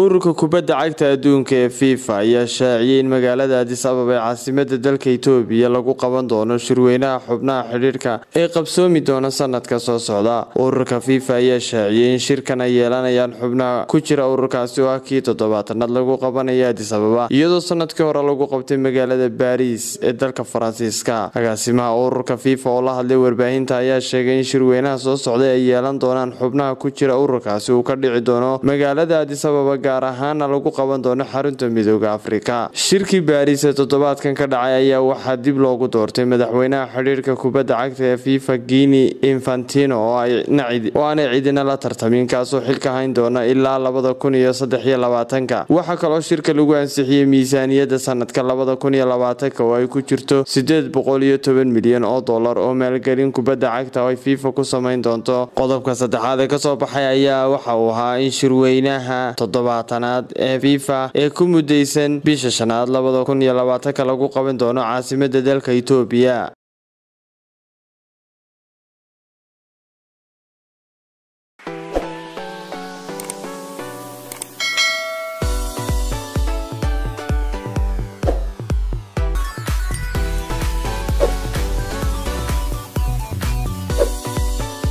ururka kubadda cagta adduunka ee fifa ayaa shaaciyay in magaalada adis ababa ee caasimada dalka itoobiya lagu qaban doono shirweynaha xubnaha xidhiirka ee qabsoomi doona sanadka soo socda ururka fifa ayaa shaaciyay in shirkan ay yeelanayaan xubnaha ku jira ururkaasi oo ah kii toddobaatanaad lagu qabanaya adis ababa iyadoo sanadkii hore lagu qabtay magaalada baariis ee dalka faransiiska agaasimaha ururka fifa oo la hadlay warbaahinta ayaa sheegay in shirweynaha soo socday ay yeelan doonaan xubnaha ku jira ururkaasi uu ka dhici doono magaalada adis ababa gaar ahaana lagu qaban doono xarunta midooda afrika shirkii baariis ee toddobaadkan ka dhacay ayaa waxaa dib loogu doortay madaxweynaha xidhiirka kubadda cagta ee fifa guini infantino oo aanay cidina la tartamin kaasoo xilka hayn doona ilaa labada kun iyo saddex iyo labaatanka waxaa kaloo shirka lagu ansixiyey miisaaniyadda sanadka labada kun iyo labaatanka oo ay ku jirto sideed boqol iyo toban milyan oo dollar oo maalgelin kubadda cagta oo ay fifa ku samayn doonto qodobka saddexaad ee kasoo baxay ayaa waxa uu ahaa in shirweynaha toddobaatanaad ee fifa ee ku mudaysan bisha shanaad labada kun iyo labaatanka lagu qaban doono caasimada dalka itoobiya